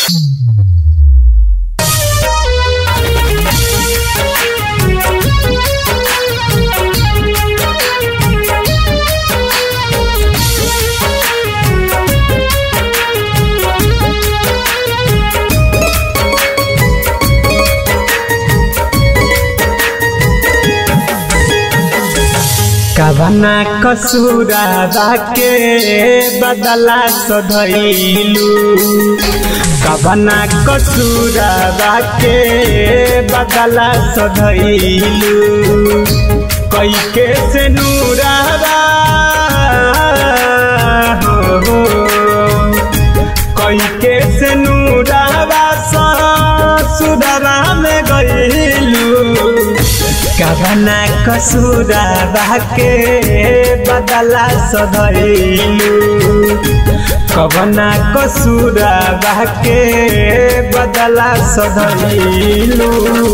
कवना कसूरा के बदला सधैलू कवना कसूरा के बदला सधैलू कई के से नूरावा हो हो कई के से नूरावा सुधरा में गईलू कवना कसूरा के बदला सधैलू कवना कसूरा के बदला सधैलू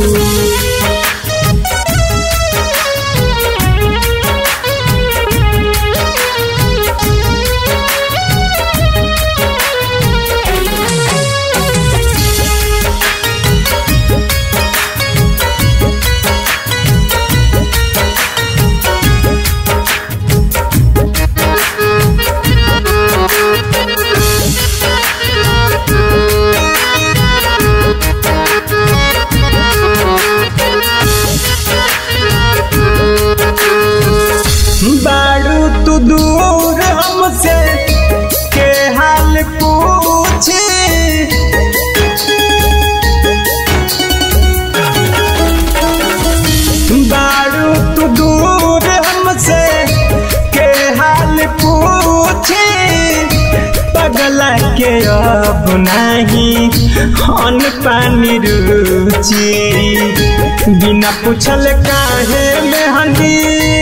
बाड़ू तू दूर हमसे के हाल पूछे बाड़ू तू दूर हमसे के हाल पूछे पगला के अब नहीं अन पानी रुचि बिना पूछल काहे में हंदी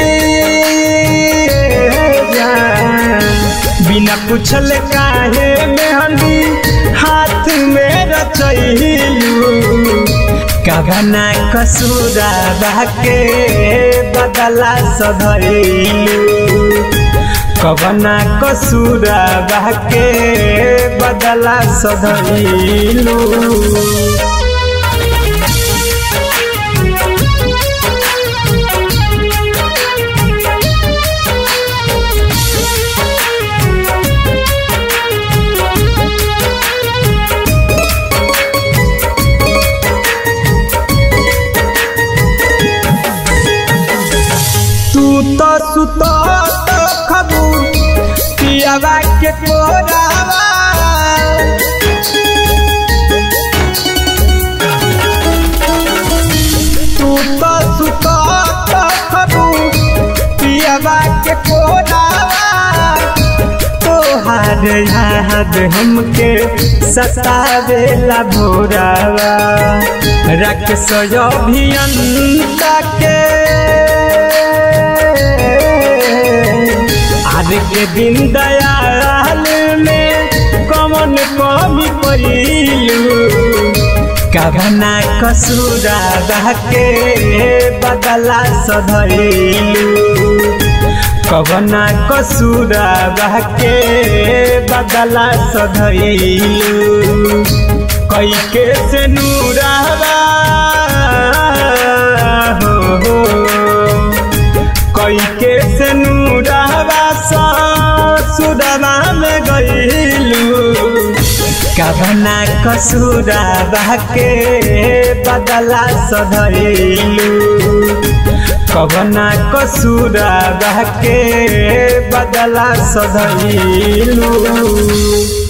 बिना पूछल काहे में हंदी हाथ में रचैलू कवना कसूरा के बदला सधैलू कवना कसूरा के बदला सधैलू तू तो सुतो तो खबू पियावा के कोरावा तू तो सुतो तो खबू पियावा के कोरावा तोहार याद हमके सतावेला भोरावा रख सो अभियंता के आज के दिन दयाल में कमन कमी पैलू कवना कसूरा के बदला सधैलू कवना कसूरा के बदला सधैलू कई के से नूरावा हो हो कई के से नूरावा सुदमा में गईलू कवना कसूरा के बदला सधैलू कवना कसूरा के बदला सधैलू